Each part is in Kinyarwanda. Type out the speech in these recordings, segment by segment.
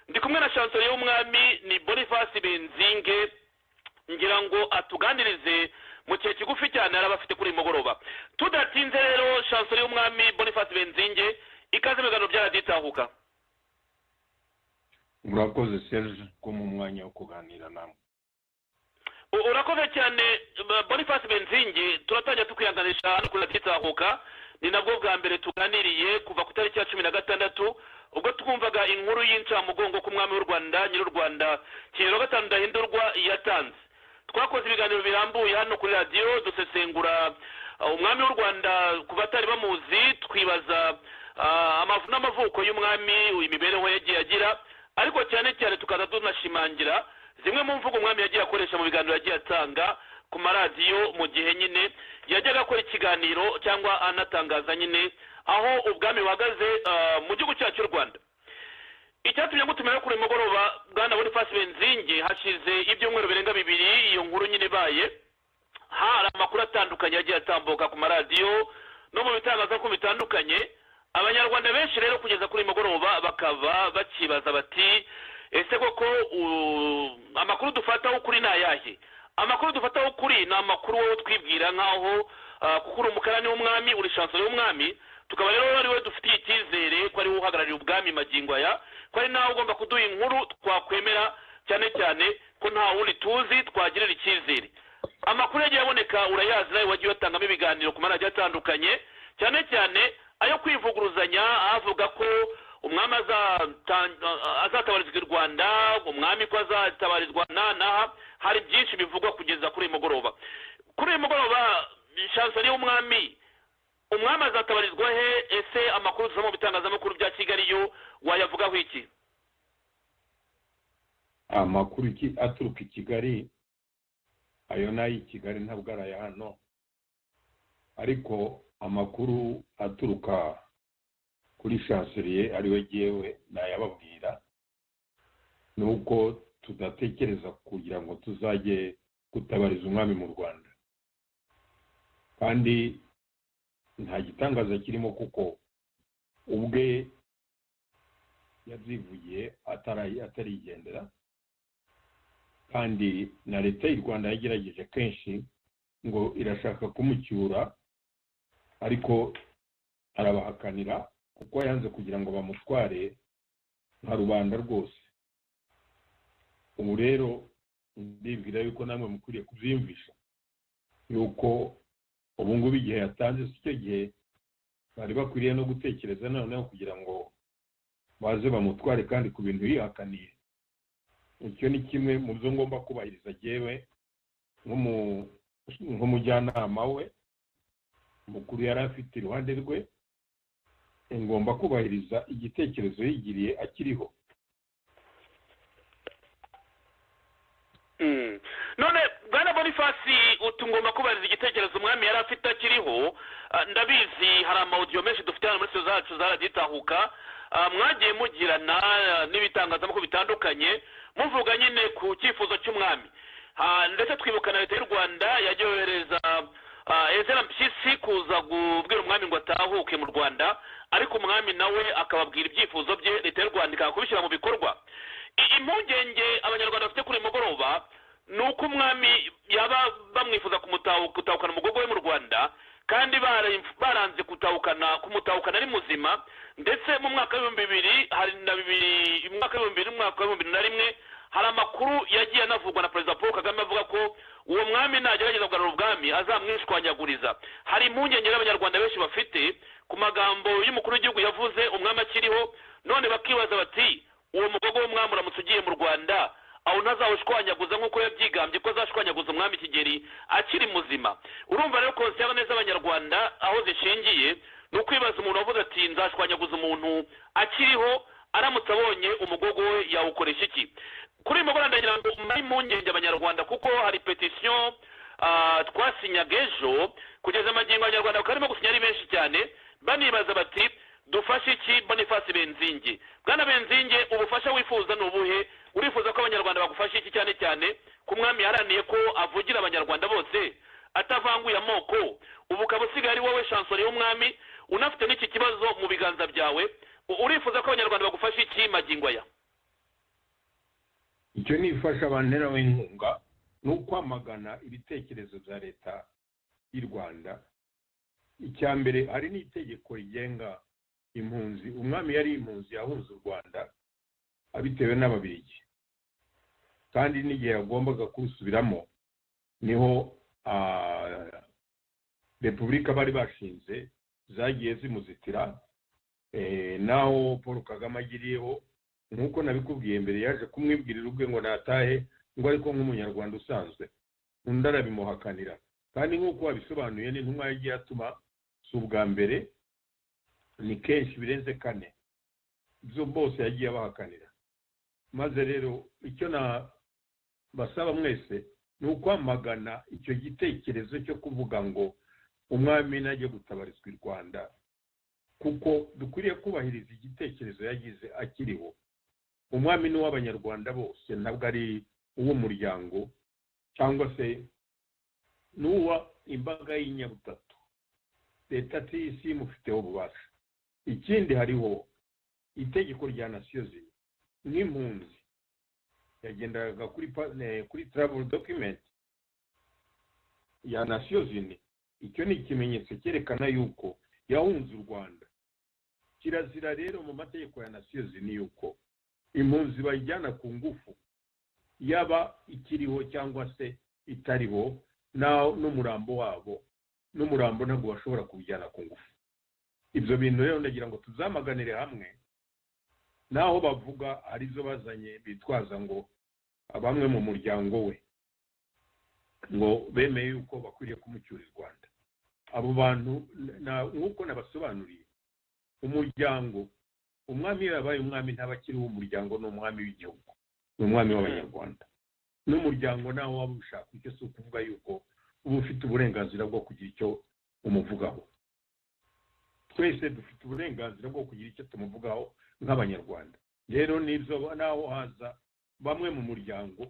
ndi kumwe na shansoro y'umwami ni bonifasi benzinge ngira ngo atuganirize mu gihe kigufi cyane araba afite kuri uyu mugoroba tudatinze rero shansoro y'umwami bonifasi benzinge ikaze mu biganiro by'araditahuka murakoze serge ko mu mwanya wo kuganira namwe urakoze cyane bonifasi benzinge turatangira tukwihanganisha hano kuri raditahuka ni nabwo bwa mbere tuganiriye kuva ku itariki ya cumi na gatandatu ubwo twumvaga inkuru y'incamugongo ku mwami w'u rwanda nyir'u rwanda kigero gatanu ndahindurwa yatanze twakoze ibiganiro birambuye hano kuri radiyo dusesengura umwami w'u rwanda ku batari bamuzi twibaza amavu n'amavuko y'umwami imibereho yagiye agira ariko cyane cyane tukaza tunashimangira zimwe mu mvugo umwami yagiye akoresha mu biganiro yagiye atanga ku maradiyo mu gihe nyine yajyaga akora ikiganiro cyangwa anatangaza nyine aho ubwami buhagaze mu gihugu cyacu cy'u rwanda icyatumye gutumira kuri uyu mugoroba bwana bonifasi benzinge hashize ibyumweru birenga bibiri iyo nkuru nyine ibaye hari amakuru atandukanye yagiye atambuka ku maradiyo no mu bitangazamakuru bitandukanye abanyarwanda benshi rero kugeza kuri uyu mugoroba bakaba bakibaza bati ese koko amakuru dufataho kuri ni ayahe amakuru dufataho kuri ni amakuru wowe twibwira nk'aho kuko uri umukarani w'umwami uri shansoro y'umwami tukaba rero ari we dufitiye icyizere ko ari we uhagarariye ubwami magingo aya ko ari nawe ugomba kuduha inkuru twakwemera cyane cyane ko nta wundi tuzi twagirira icyizere amakuru yagiye aboneka urayazi nawe wagiye watangamo ibiganiro ku maradiyo atandukanye cyane cyane ayo kwivuguruzanya avuga ko umwami azatabarizwa i rwanda umwami ko azatabarizwa n'aha hari byinshi bivugwa kugeza kuri uyu mugoroba kuri uyu mugoroba shansoni y'umwami umwami azatabarizwa he ese amakuru dusoma mu bitangazamakuru bya kigali yo wayavugaho iki amakuru aturuka i kigali ayo ni ay'i kigali ntabwo ari aya hano ariko amakuru aturuka kuri shanseriye ariwe yewe nayababwira ni uko tudatekereza kugira ngo tuzajye gutabariza umwami mu rwanda kandi nta gitangaza kirimo kuko ubwe yabyivugiye atarigendera kandi na leta y'u rwanda yagerageje kenshi ngo irashaka kumucyura ariko arabahakanira kuko yanze kugira ngo bamutware nka rubanda rwose ubu rero ndibwira yuko namwe mukwiriye kubyiyumvisha yuko ubu ngubu igihe yatanze si cyo gihe bari bakwiriye no gutekereza noneho kugira ngo baze bamutware kandi ku bintu yihakaniye icyo ni kimwe mu byo ngomba kubahiriza agewe nk'umujyanama we mukuru yari afite iruhande rwe ngomba kubahiriza igitekerezo yigiriye akiriho none bwana bonifasi ngomba kubahiriza igitekerezo umwami yari afite akiriho ndabizi hari amawudiyo menshi dufite hano muri sitiyo zacu zaraditahuka mwagiye mugirana n'ibitangazamakuru bitandukanye muvuga nyine ku cyifuzo cy'umwami ndetse twibuka na leta y'u rwanda yohereza ezera mpyisi kuza kubwira umwami ngo atahuke mu rwanda ariko umwami nawe akababwira ibyifuzo bye leta y'u rwanda ikaba kubishyira mu bikorwa impungenge abanyarwanda bafite kuri uyu mugoroba ni uko umwami yaba bamwifuza gutahukana umugogo we mu rwanda kandi baranze gutahukana kumutahukana ari muzima ndetse mu mwaka w'ibihumbi bibiri hari na bibiri mu mwaka w'ibihumbi bibiri n'umwaka w'ibihumbi bibiri na rimwe hari amakuru yagiye anavugwa na perezida paul kagame avuga ko uwo mwami nagerageza kugarura ubwami azamwishwanyaguriza hari impungenge n'abanyarwanda benshi bafite ku magambo y'umukuru w'igihugu yavuze umwami akiriho none bakibaza bati uwo mugogo w'umwami uramutse ugiye mu rwanda aho ntazawushwanyaguza nk'uko yabyigambye ko azashwanyaguza umwami kigeri akiri muzima urumva rero konsi y'abaneza abanyarwanda aho zishingiye ni ukwibaza umuntu wavuze ati nzashwanyaguza umuntu akiriho aramutse abonye umugogo we yawukoresha iki kuri uyu mugoroba ndagira ngo muri impungenge abanyarwanda kuko hari petisiyo twasinyaga ejo kugeza amagingo abanyarwanda bakaba barimo gusinya ari benshi cyane banibaza bati dufashe iki bonifasi benzinge bwana benzinge ubufasha wifuza ni ubuhe urifuza ko abanyarwanda bagufasha iki cyane cyane ku mwami yaraniye ko avugira abanyarwanda bose atavanguye amoko ubu ukaba usigaye ari wowe shansoro y'umwami unafite n'iki kibazo mu biganza byawe urifuza ko abanyarwanda bagufasha iki magingo aya icyo ni ifasha abantu interawe inkunga ni ukwamagana ibitekerezo bya leta y'u rwanda icya mbere hari n'itegeko rigenga impunzi umwami yari impunzi yahunze u rwanda abitewe n'ababirigi kandi n'igihe yagombaga kurusubiramo niho repubulika bari bashinze zagiye zimuzitira naho paul kagame agiriyeho nk'uko nabikubwiye mbere yaje kumwibwirira ubwe ngo natahe ngo ariko nk'umunyarwanda usanzwe undi arabimuhakanira kandi nk'uko wabisobanuye n'intumwa yagiye atuma si ubwa mbere ni kenshi birenze kane ibyo bose yagiye abahakanira maze rero icyo basaba mwese ni ukwamagana icyo gitekerezo cyo kuvuga ngo umwami najya gutabarizwa i rwanda kuko dukwiriye kubahiriza igitekerezo yagize akiriho umwami ni uw'abanyarwanda bose ntabwo ari uw'umuryango cyangwa se ni uwa imbaga y'inyabutatu leta tisi imufiteho ububasha ikindi hariho itegeko rya nasiyozi nk'impunzi yagendaga kuri kuri taravuri dokimenti ya nasiyozini icyo ni ikimenyetso cyerekana yuko yahunze u rwanda kirazira rero mu mategeko ya nasiyozini yuko impunzi bayijyana ku ngufu yaba ikiriho cyangwa se itariho n'umurambo wabo n'umurambo ntabwo bashobora kuwujyana ku ngufu ibyo bintu rero ndagira ngo tuzamaganire hamwe n'aho bavuga arizo bazanye bitwaza ngo bamwe mu muryango we ngo bemeye yuko bakwiriye kumucyura i rwanda abo bantu nk'uko nabasobanuriye umuryango umwami iyo yabaye umwami ntabakiri uw'umuryango ni umwami w'igihugu ni umwami w'abanyarwanda n'umuryango nawe waba ushaka icyo si ukuvuga yuko uba ufite uburenganzira bwo kugira icyo umuvugaho twese dufite uburenganzira bwo kugira icyo tumuvugaho nk'abanyarwanda rero nibyo naho haza bamwe mu muryango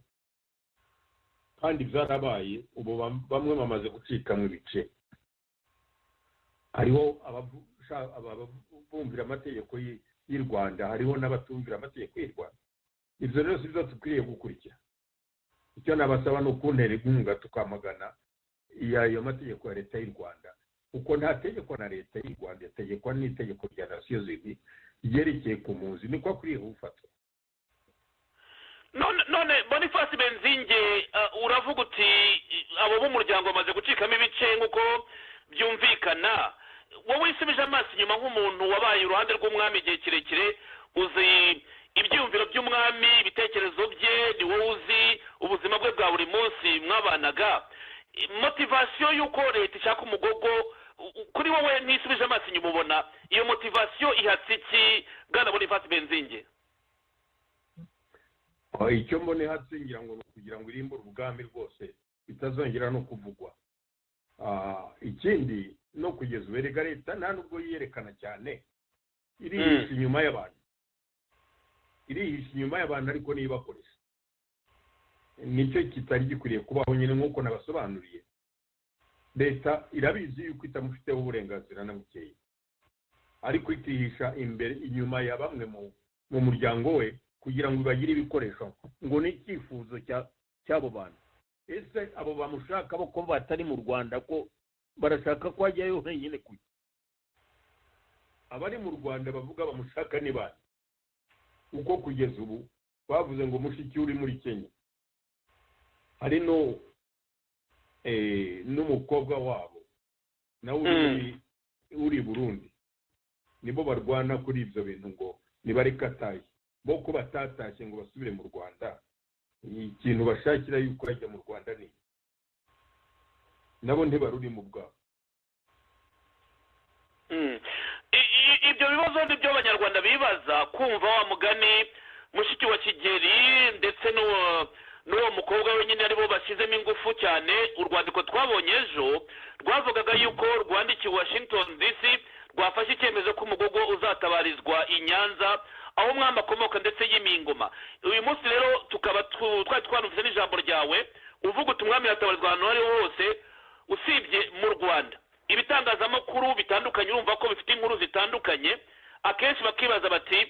kandi byarabaye ubu bamwe bamaze gucikamo ibice hariho ababumvira amategeko y'u rwanda hariho n'abatumvira amategeko y'u rwanda ibyo rero si byo dukwiriye gukurikira icyo nabasaba ni ukuntera inkunga tukamagana ayo mategeko ya leta y'u rwanda kuko nta tegeko na leta y'u rwanda yategekwa n'itegeko rya nasiyo zibiri ryerekeye ku mpunzi niko akwiriye gufatwa none bonifasi benzinge uravuga uti abo b'umuryango bamaze gucikamo ibice nk'uko byumvikana wowe wisubije amaso inyuma nk'umuntu wabaye iruhande rw'umwami igihe kirekire uzi ibyiyumviro by'umwami ibitekerezo bye ni wowe uzi ubuzima bwe bwa buri munsi mwabanaga motivasiyo y'uko leta ishaka umugogo kuri wowe ntisubije amaso inyuma ubona iyo motivasiyo ihatse iki bwana bonifasi benzinge icyo mbona ihatse ngira ngo ni ukugira ngo irimbure ubwami rwose bitazongera no kuvugwa ikindi no kugeza ubu erega leta nta nubwo yiyerekana cyane irihisha inyuma y'abantu irihisha inyuma y'abantu ariko ntibakoresha nicyo kitari gikwiriye kubaho nyine nk'uko nabasobanuriye leta irabizi yuko itamufiteho uburenganzira na bukeya ariko ikihisha imbere inyuma ya bamwe mu muryango we kugira ngo ibagire ibikoresho ngo ni icyifuzo cy'abo bantu ese abo bamushaka bo ko batari mu rwanda ko barashaka ko hajyayo wenyine kujya abari mu rwanda bavuga bamushaka ni bande uko kugeza ubu bavuze ngo mushiki uri muri kenya hari n'umukobwa wabo nawe uri burundi nibo barwana kuri ibyo bintu ngo nibareke atashye bo ko batatashye ngo basubire mu rwanda ikintu bashakira yuko yajya mu rwanda ni nabo ntibaruri mu bwabo ibyo bibazo ni byo abanyarwanda bibaza kumva wa mugani mushiki wa kigeri ndetse n'uwo mukobwa wenyine aribo bashyizemo ingufu cyane urwandiko twabonye ejo rwavugaga yuko rwandikiwe washington dc rwafashe icyemezo ko umugogo uzatabarizwa i nyanza aho umwami akomoka ndetse y'imingoma uyu munsi rero tukaba twari twanumvise n'ijambo ryawe uvuga uti umwami yatabarizwa ahantu aho ariho hose usibye mu rwanda ibitangazamakuru bitandukanye urumva ko bifite inkuru zitandukanye akenshi bakibaza bati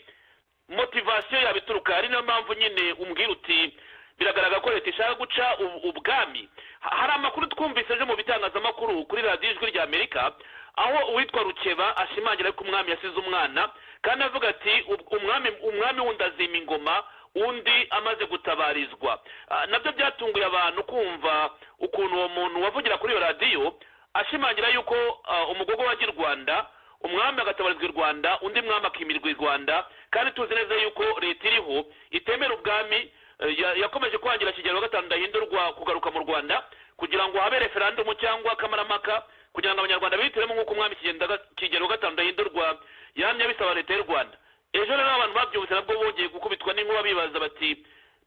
motivasiyo yabituruka ari nayo mpamvu nyine umbwira uti biragaragara ko leta ishaka guca u- ubwami Ha- hari amakuru twumvise aje mu bitangazamakuru kuri radiyo ijwi rya amerika aho uwitwa rukeba ashimangira ko umwami yasize umwana kandi avuga ati "Ub- umwami umwami wundi azima ingoma undi amaze gutabarizwa Ah, nabyo byatunguye abantu kumva ukuntu uwo muntu wavugira kuri iyo radiyo ashimangira yuko ah, umugogo wa girwanda umwami agatabarizwa i rwanda undi mwami akimirwa i rwanda kandi tuzi neza yuko leta iriho itemera ubwami eh, ya- yakomeje kwangira kigero gatanu ndahindurwa kugaruka mu rwanda kugira ngo habe referandumu cyangwa akamaramaka kugira ngo abanyarwanda bihitiremo nk'uko umwami Kigenda- kigero gatanu ndahindurwa yamye abisaba leta y'u rwanda ejo rero abantu babyumvise nabwo bongeye gukubitwa n'inkuba bibaza bati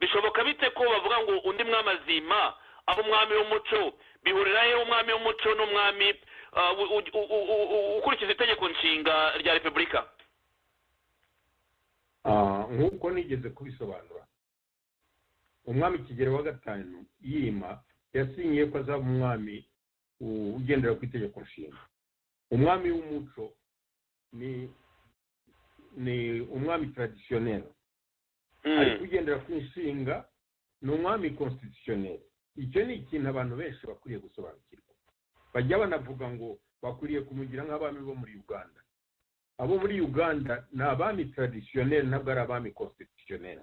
bishoboka bite ko bavuga ngo undi mwami azima aba umwami w'umuco bihurira he umwami w'umuco n'umwami ah, u- u- u- u- u- ukurikiza itegeko nshinga rya repubulika Ah, nk'uko nigeze kubisobanura umwami kigero wa gatanu yima yasinyiye ko azaba umwami u- ugendera ku itegeko nshinga umwami w'umuco ni ni umwami taradisiyoneri Mm. ariko ugendera ku nshinga ni umwami konstitutioneri icyo ni ikintu abantu benshi bakwiriye gusobanukirwa bajya banavuga ngo bakwiriye kumugira nk'abami bo muri uganda abo muri uganda ni abami taradisiyoneri ntabwo ari abami konstitutioneri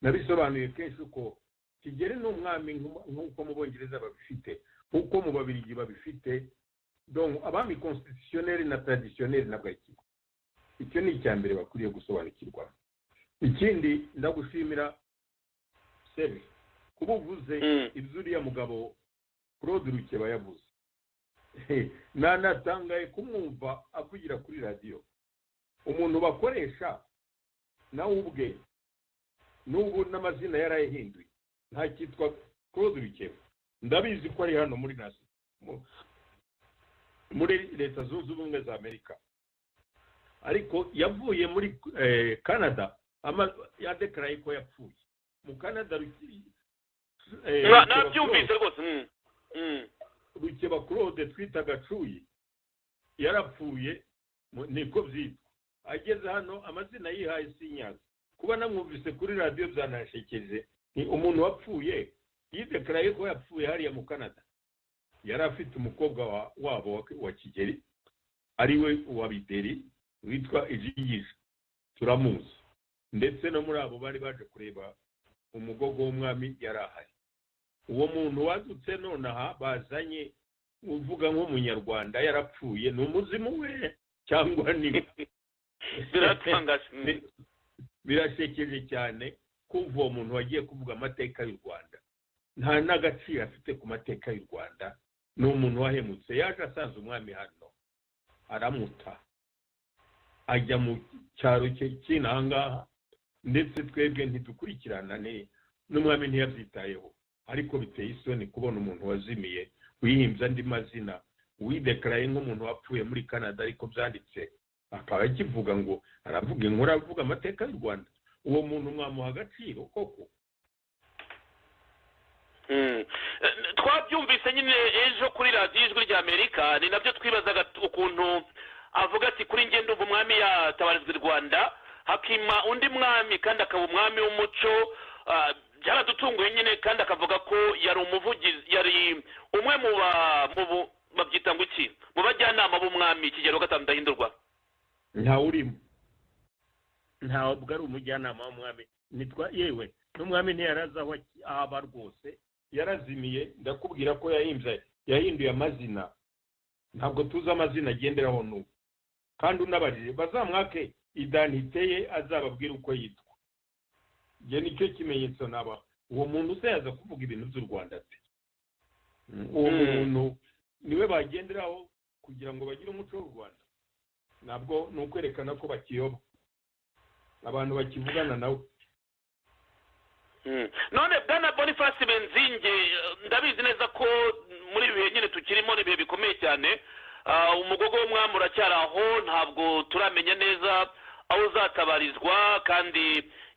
nabisobanuye kenshi ko kigere ni umwami nk'umu- nk'uko mu bongereza babifite nk'uko mu babirigi babifite donc abami konstitutioneri na taradisiyoneri ntabwo ari kimwe icyo ni icya mbere bakwiriye gusobanukirwa ikindi ndagushimira sebe kuba uvuze Mm. ibyo uriya mugabo claude rukeba yavuze nanatangaye kumwumva avugira kuri radiyo umuntu bakoresha nawe ubwe n'ubu n'amazina yarayahinduye nta cyitwa claude rukeba ndabizi ko ari hano muri nasi mu- muri leta zunze ubumwe za amerika ariko yavuye muri eh, canada ama- yadekaraye ko yapfuye mu canada Ruke- eh, Na- Rukeba nabyumvise Claude- rwose mm. Mm. rukeba claude twita gacuyi yarapfuye mu- niko byitwa ageze hano amazina yihaye sinyaza kuba namwumvise kuri radiyo byanashekeje ni umuntu wapfuye yidekaraye ko yapfuye hariya mu canada yari afite umukobwa wa- wabo wa, wa kigeri ari we wa bideri witwa ijigisha turamuzi ndetse no muri abo bari baje kureba umugogo w'umwami yari ahari uwo muntu wadutse nonaha bazanye uvuga nk'umunyarwanda yarapfuye ni umuzimu we cyangwa ni biratangaje mm. Bi- birasekeje cyane kumva uwo muntu wagiye kuvuga amateka y'u rwanda nta n'agaciro afite ku mateka y'u rwanda ni umuntu wahemutse yaje asanze umwami hano aramuta ajya mu cyaro cye cy'inahangaha ndetse twebwe ntidukurikirana ne- n'umwami ntiyabyitayeho ariko biteye isoni kubona umuntu wazimiye wihimbye andi mazina widekaraye nk'umuntu wapfuye muri canada ariko byanditse akaba akivuga ngo aravuga inkuru avuga amateka y'u rwanda uwo muntu mwamuha agaciro koko Mm. Eh, twabyumvise nyine ejo kuri radiyo ijwi ry'amerika ni nabyo twibazaga t- ukuntu avuga ati kuri njye ndumva umwami yatabarizwa i rwanda hakima undi mwami kandi akaba umwami w'umuco ah, byaradutunguye nyine kandi akavuga ko yari umuvugizi yari umwe mu ba- mu bu- babyita ngo iki mu bajyanama b'umwami kigero gatanu ndahindurwa ntawe urimo ntabwo ari umujyanama w'umwami nitwa yewe n'umwami ntiyaraza aho aki- aho aba rwose yarazimiye ndakubwira ko yahimbye yahinduye amazina ntabwo tuzi amazina agenderaho n'ubu kandi unabarire bazamwake idanite ye azababwira uko yitwa njye nicyo kimenyetso naba uwo muntu se yaza kuvuga ibintu by'u rwanda ate uwo Mm. muntu niwe bagenderaho kugira ngo bagire umuco w'u rwanda ntabwo ni ukwerekana ko bakiyoba abantu bakivugana nawe Mm. none bwana boniface benzinge eh, ndabizi neza ko muri ibi bihe nyine tukirimo ni ibihe bikomeye cyane Ah, umugogo w'umwami uracyari aho ntabwo turamenya neza aho uzatabarizwa kandi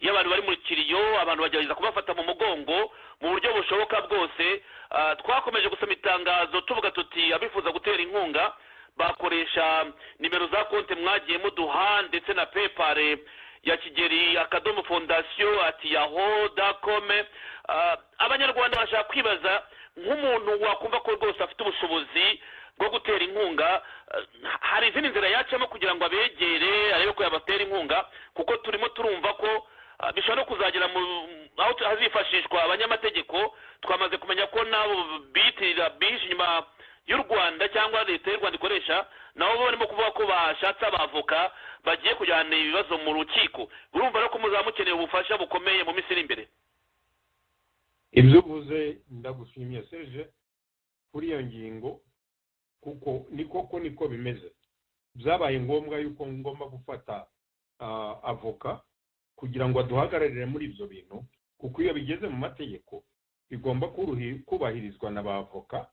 iyo abantu bari mu kiriyo abantu bagerageza kubafata mu mugongo mu buryo bushoboka bwose Ah, twakomeje gusoma itangazo tuvuga tuti abifuza gutera inkunga bakoresha nimero za konti mwagiye muduha ndetse na pepare ya kigeri akadomo fondasiyo ati yaho dakome abanyarwanda bashaka kwibaza nk'umuntu wakumva ko rwose afite ubushobozi bwo gutera inkunga ah, hari izindi nzira yacamo kugira ngo abegere arebe ko yabatera inkunga kuko turimo turumva ko ah, bishobora no kuzagera mu aho hazifashishwa abanyamategeko twamaze kumenya ko n'abo biyitirira bihishe inyuma y'u rwanda cyangwa leta y'u rwanda ikoresha nabo bo barimo kuvuga ko bashatse abavoka bagiye kujyana ibibazo mu rukiko urumva rero ko muzaba mukeneye ubufasha bukomeye mu minsi iri imbere ibyo uvuze ndagushimiye serije kuri iyo ngingo kuko ni koko niko bimeze byabaye ngombwa yuko ngomba gufata ah, avoka kugira ngo aduhagararire muri ibyo bintu kuko iyo bigeze mu mategeko bigomba kuruhi- kubahirizwa na ba avoka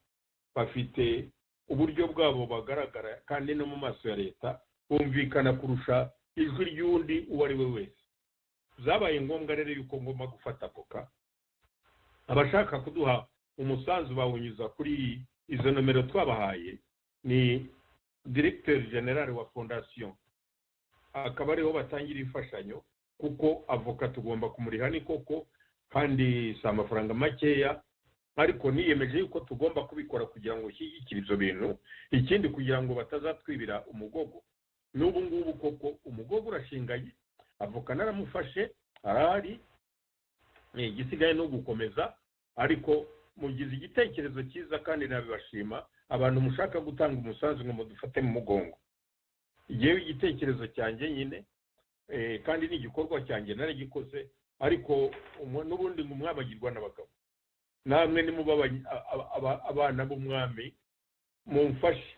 bafite uburyo bwabo bagaragara kandi no mu maso ya leta bumvikana kurusha ijwi ry'undi uwo ari we wese byabaye ngombwa rero yuko ngomba gufata avoka abashaka kuduha umusanzu bawunyuza kuri izo nomero twabahaye ni diregiteri generale wa fondasiyo akaba ariho batangira imfashanyo kuko avoka tugomba kumuriha ni koko kandi si amafaranga makeya ariko niyemeje yuko tugomba kubikora kugira ngo ushyigikire ibyo bintu ikindi kugira ngo batazatwibira umugogo n'ubu ngubu koko umugogo urashinganye avoka naramufashe arahari Eh, igisigaye ni ugukomeza ariko mugize igitekerezo cyiza kandi nabibashima abantu mushaka gutanga umusanzu ngo mudufate mu mugongo yewe igitekerezo cyanjye nyine eh, kandi ni igikorwa cyanjye naragikoze ariko umwe- n'ubundi ngo umwami agirwa n'abagabo namwe nimuba abany- a- a- aba- abana b'umwami mumfashe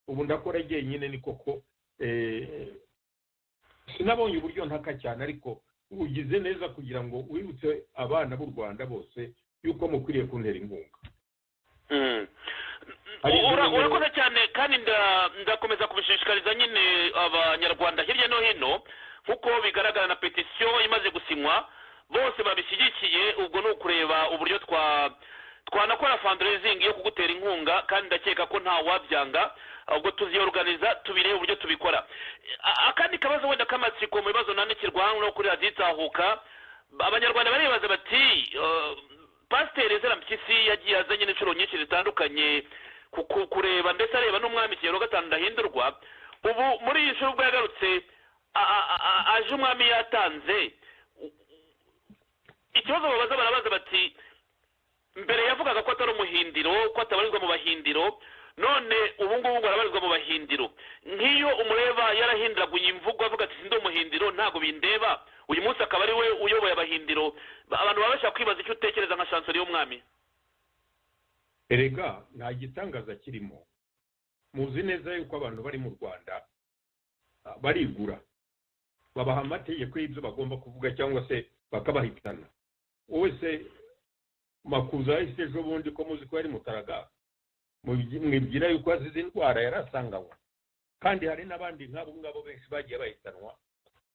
ubu ndakora jyenyine ni koko eh, sinabonye uburyo ntaka cyane ariko ugize neza kugira ngo wibutse abana b'u rwanda bose yuko mukwiriye kuntera inkunga Mm. Hari izindi Ura- ngero- urakoze cyane kandi nda- ndakomeza kubishishikariza nyine abanyarwanda hirya no hino nk'uko bigaragara na petisiyo imaze gusinywa bose babishyigikiye ubwo ni ukureba uburyo twa twanakora fundraising yo kugutera inkunga kandi ndakeka ko nta wabyanga ubwo tuziyoruganiza tubirebe uburyo tubikora A- akandi kabazo wenda k'amatsiko mu bibazo nandikirwa hano kuri radiyo itahuka abanyarwanda baribaza bati eh, pasiteri ezra mpyisi yagiye azanye n'inshuro nyinshi zitandukanye ku- ku- kureba ndetse areba n'umwami kigero gatanu ndahindurwa ubu muri iyi nshuro ubwo yagarutse a- a- a- a- aje umwami yatanze ikibazo babaza barabaza bati mbere yavugaga ko atari umuhindiro ko atabarizwa mu bahindiro none ubu ngubu ngo arabarizwa mu bahindiro nk'iyo umureba yarahinduraguye imvugo avuga ati sindi umuhindiro ntabwo bindeba uyu munsi akaba ari we uyoboye abahindiro Ba- abantu baba bashaka kwibaza icyo utekereza nka shansori y'umwami erega nta gitangaza kirimo muzi neza yuko abantu bari mu rwanda ah, barigura babaha amategeko y'ibyo bagomba kuvuga cyangwa se bakabahitana wowe se makuza yahise ejo bundi ko muzi ko yari mutaraga Mubyi- mwibwira yuko azize indwara yari asanganywe kandi hari n'abandi nk'abo ngabo benshi bagiye bahitanwa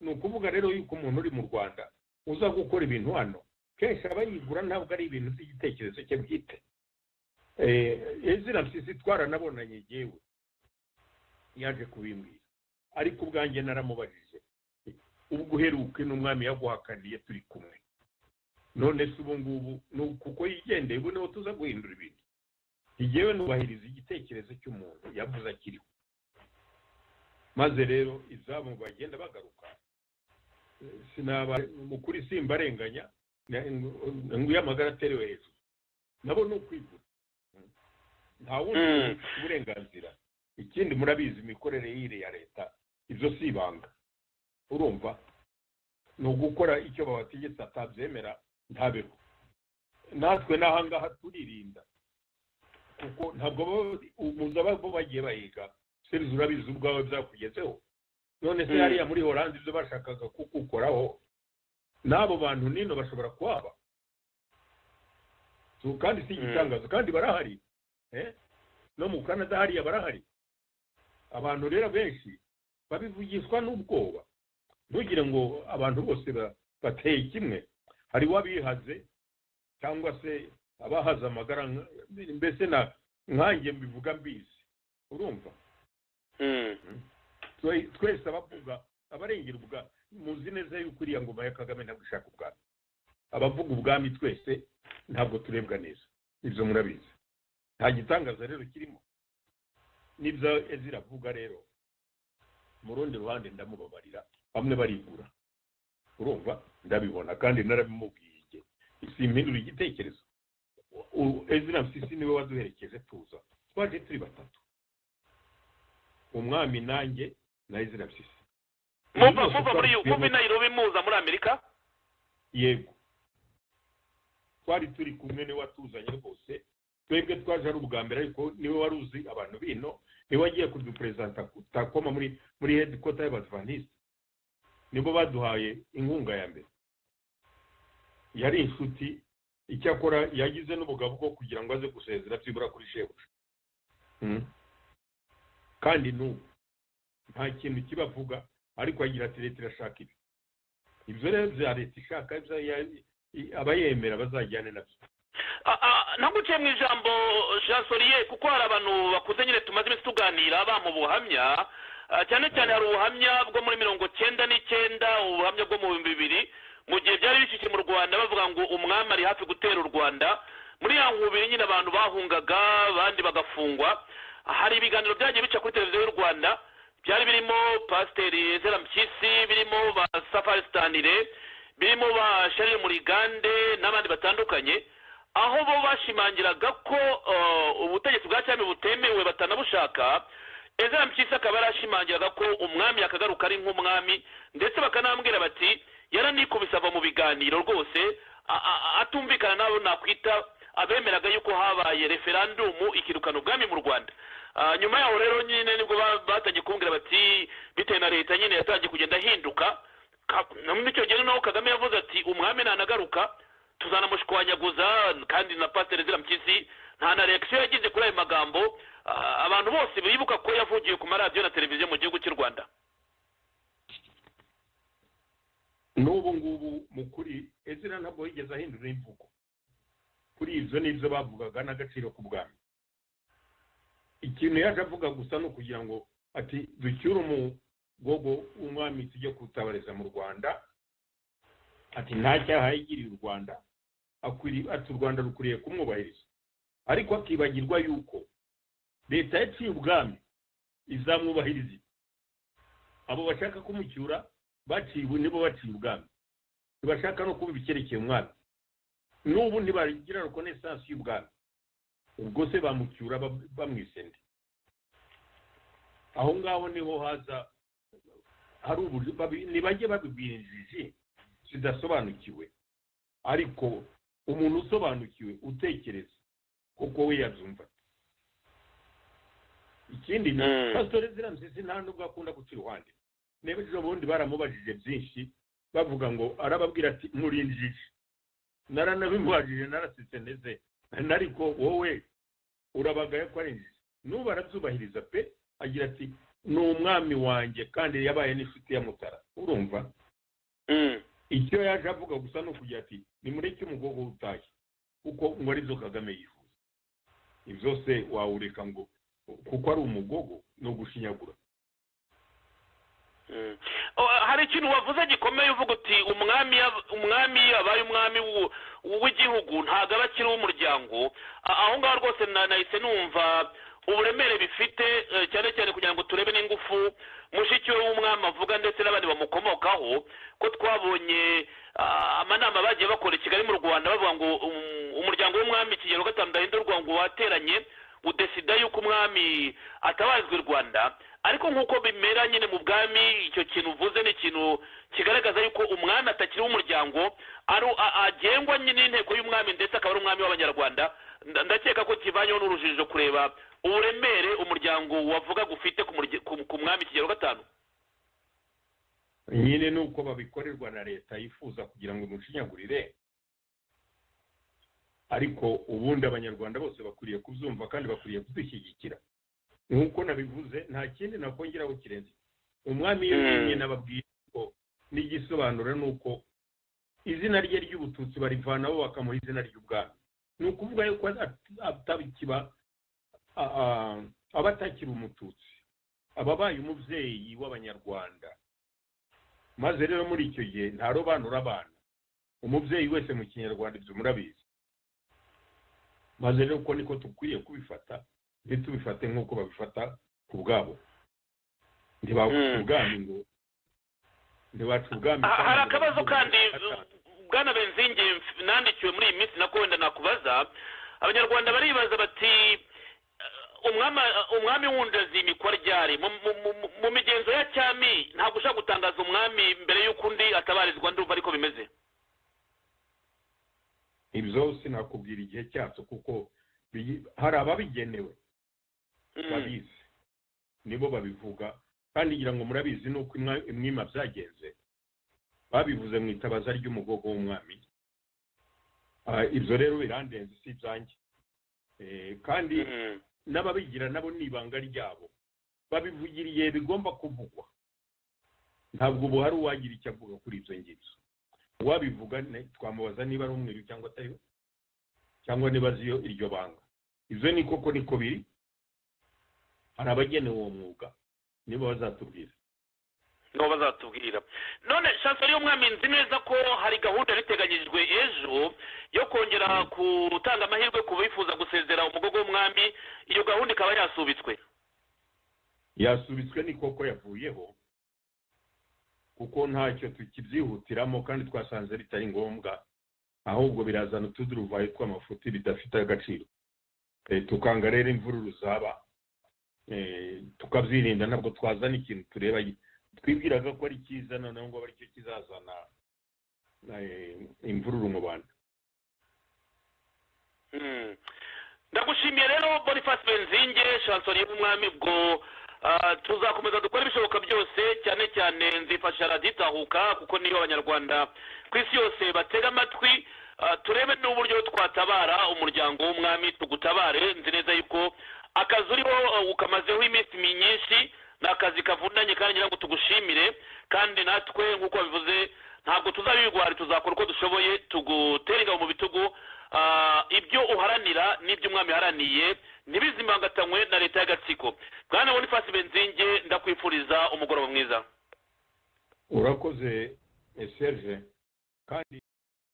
ni ukuvuga rero yuko umuntu uri mu rwanda uza gukora ibintu hano kenshi aba yigura ntabwo ari ibintu by'igitekerezo cye bwite izina mpyisi twaranabonanye yewe yaje kubimbwira ariko ubwanjye naramubajije ubwo uheruke n'umwami yaguhakaniye turi kumwe none se ubu ngubu ni uku- kuko yigendeye ubu niho tuza guhindura ibintu yewe nubahiriza igitekerezo cy'umuntu yavuze akiriho maze rero izabo bagenda bagaruka Eh, sinaba mu kuri simbarenganya na- ngo- ngo uyamagara aterewe hejuru nabo ni ukwigura nta wundi Mm. ufite uburenganzira ikindi murabizi imikorere y'iri ya leta ibyo si ibanga urumva ni ugukora icyo babategetse atabyemera ntabeho natwe n'ahangaha turirinda kuko ntabwo baba- muzaba bo bagiye bahiga serizi urabizi ubwawe byakugezeho none se Mm. hariya muri oranje ibyo bashakaga kukukoraho n'abo bantu nino bashobora kuhaba So, kandi si igitangazo kandi barahari eh? no mu kanada hariya barahari abantu rero benshi babivugishwa n'ubwoba ntugire ngo abantu bose ba- bateye kimwe hari uwabihaze cyangwa se abahaze amagara nka- mbese na nkanjye mbivuga mbizi urumva Mm. Twe- twese abavuga abarengera ubwa muzi neza yuko iriya ngoma ya kagame ntabwo ishaka ubwami abavuga ubwami twese ntabwo turebwa neza ibyo murabizi nta gitangaza rero kirimo n'ibyo ezira avuga rero mu rundi ruhande ndamubabarira bamwe barigura urumva ndabibona kandi narabimubwiye igihe isimpindura igitekerezo ezira mfisi niwe waduherekeje tuza twaje turi batatu umwami nanjye na ezira mfisi muva muva muri muva inayirobi muza muri amerika yego twari turi kumwe niwe watuzanye rwose twebwe twaje ari ubwa mbere ariko niwe wari uzi abantu bino niwe wagiye kuduperezida takoma muri muri hedikota y'abadivantisite nibo baduhaye inkunga ya mbere yari inshuti icyakora yagize n'ubugabo bwo kugira ngo aze gusezera byibura kuri shebuja kandi n'ubu nta kintu kibavuga ariko agira ati leta irashaka ibi ibyo rero bya leta ishaka abayemera bazajyane nabyo naguciye mu ijambo jasoriye kuko hari abantu bakuze nyine tumaze iminsi tuganira bamuha ubuhamya cyane cyane hari ubuhamya bwo muri mirongo cyenda n'icyenda ubuhamya bwo mu bihumbi bibiri mu gihe byari bishyushye mu rwanda bavuga ngo umwami ari hafi gutera u rwanda muri ya nkubiri nyine abantu bahungaga abandi bagafungwa hari ibiganiro byagiye bica kuri televiziyo y'u rwanda byari birimo pasiteri ezera mpyisi birimo ba safari sitanire birimo ba sharire murigande n'abandi batandukanye aho bo bashimangiraga ko ubutegetsi bwa cyami butemewe batanabushaka ezera mpyisi akaba yarashimangiraga ko umwami yakagaruka ari nk'umwami ndetse bakanambwira bati yaranikubise ava mu biganiro rwose atumvikana n'abo nakwita abemeraga yuko habaye referandumu ikirukana ubwami mu rwanda nyuma yaho rero nyine nibwo batangiye kumbwira bati bitewe na leta nyine yatangiye kugenda ahinduka muri icyo gihe noneho kagame yavuze ati umwami ntanagaruka tuzanamushwanyaguza kandi na pasiteri ziramukizi nta na reakisiyo yagize kuri ayo magambo abantu bose bibuka ko yavugiye ku maradiyo na televiziyo mu gihugu cy'u rwanda n'ubu ngubu mu kuri ezira ntabwo yigeze ahindura imvugo kuri ibyo n'ibyo bavugaga n'agaciro bwami ikintu yaje avuga gusa ni ukugira ngo ati ducyure umugogo w'umwami tujye kutabariza mu rwanda ati nta cyaha yigiriye u rwanda ati u rwanda rukwiriye kumwubahiriza ariko akibagirwa yuko leta yaciye ubwami izamwubahiriza abo bashaka kumucyura baciwe nibo baciye ubwami ntibashaka no kuba ibikerekeye umwami n'ubu ntibagira rekonesansi y'ubwami ubwo se bamucyura bamwisende aho ngaho niho haza hari uburyo ntibajye babibwira injiji zidasobanukiwe ariko umuntu usobanukiwe utekereza kuko we yabyumva ikindi ni pasitore zirambye nta nubwo akunda guca iruhande niba ejo bundi baramubajije byinshi bavuga ngo arababwira ati murinjije naranabimubajije narasitse neze ariko wowe urabagaye ko arinjije n'ubu arabyubahiriza pe agira ati ni umwami wanjye kandi yabaye n'inshuti ya mutara urumva icyo yaje avuga gusa ni ukugira ati nimureke umugogo utashye kuko ngo arizo kagame yifuza ibyo se wawureka ngo kuko ari umugogo ni ugushinyagura hari ikintu wavuze gikomeye uvuga uti umwami umwami abaye umwami w'igihugu ntabwo aba akiri uw'umuryango aho ngaho rwose nahise numva uburemere bifite cyane cyane kugira ngo turebe n'ingufu mushiki we w'umwami avuga ndetse n'abandi bamukomokaho ko twabonye amanama bagiye bakora i kigali mu rwanda bavuga ngo umuryango w'umwami kigero gatanu ndahindurwa ngo wateranye udesida yuko umwami atabarizwa i rwanda ariko nk'uko bimera nyine mu bwami icyo kintu uvuze ni ikintu kigaragaza yuko umwami atakiri uw'umuryango agengwa n'inteko y'umwami ndetse akaba ari umwami w'abanyarwanda ndakeka ko kivanyeho n'urujijo kureba uburemere umuryango wavuga ufite ku mwami kigero gatanu nyine ni uko babikorerwa na leta yifuza kugira ngo imushinyagurire ariko ubundi abanyarwanda bose bakwiriye kubyumva kandi bakwiriye kudushyigikira nk'uko nabivuze nta kindi nakongeraho kirenze umwami iyo yemye nababwiye ko n'igisobanuro ni uko izina rye ry'ubututsi barivanaho bakamuha izina ry'ubwami ni ukuvuga yuko atabikiba aba atakiri umututsi aba abaye umubyeyi w'abanyarwanda maze rero muri icyo gihe ntarobanura abana umubyeyi wese mu kinyarwanda ibyo murabizi maze rero uko niko dukwiye kubifata ntitubifate nk'uko babifata ku bwabo ntibaca ubwami ngo ntibaca ubwami hari akabazo kandi bwana benzingi nandikiwe muri iyi minsi nako wenda nakubaza abanyarwanda baribaza bati umwami wundazi imikora ryari mu migenzo ya cyami ntabwo ushaka gutangaza umwami mbere y'uko undi atabarizwa ndumva ariko bimeze ibyo sinakubwira igihe cyacyo kuko hari ababigenewe babizi nibo babivuga kandi ngira ngo murabizi nuko imwima byagenze babivuze mu itabaza ry'umugogo w'umwami ibyo rero birandenze si ibyanjye kandi n'ababigira nabo ni ibanga ryabo babivugiriye bigomba kuvugwa ntabwo ubu hari uwagira icyo avuga kuri ibyo ngibyo uwabivuga twamubaza niba ari umweru cyangwa atariwe cyangwa niba azi iyo iryo banga ibyo ni koko niko biri hari abagenewe uwo mwuga nibo bazatubwira nibo bazatubwira none shansari y'umwami nzi neza ko hari gahunda iriteganyijwe ejo yo kongera gutanga amahirwe ku bifuza gusezera umugogo w'umwami iyo gahunda ikaba yasubitswe yasubitswe ni koko yavuyeho kuko ntacyo tukibyihutiramo kandi twasanze bitari ngombwa ahubwo birazana utuduruvayo tw'amafuti bidafite agaciro tukanga rero imvururu zaba tukabyirinda ntabwo twazana ikintu tureba twibwiraga ko ari cyiza noneho ngo ari cyo kizazana imvururu mu bantu ndagushimiye rero boniface benzinge shansori y'umwami bwo tuzakomeza dukora ibishoboka byose cyane cyane nzifasha raditahuka kuko niyo abanyarwanda ku isi yose batega amatwi turebe n'uburyo twatabara umuryango w'umwami tugutabare nzi neza yuko akazi uriho ukamazeho iminsi myinshi ni akazi kavunanye kandi ngira ngo tugushimire kandi natwe nk'uko babivuze ntabwo tuzabirwara tuzakora uko dushoboye tugutere mu bitugu ibyo uharanira n'ibyo umwami uharaniye ntibizimbangatanywe na leta y'agatsiko bwana boniface benzinge ndakwifuriza umugoroba mwiza urakoze serge kandi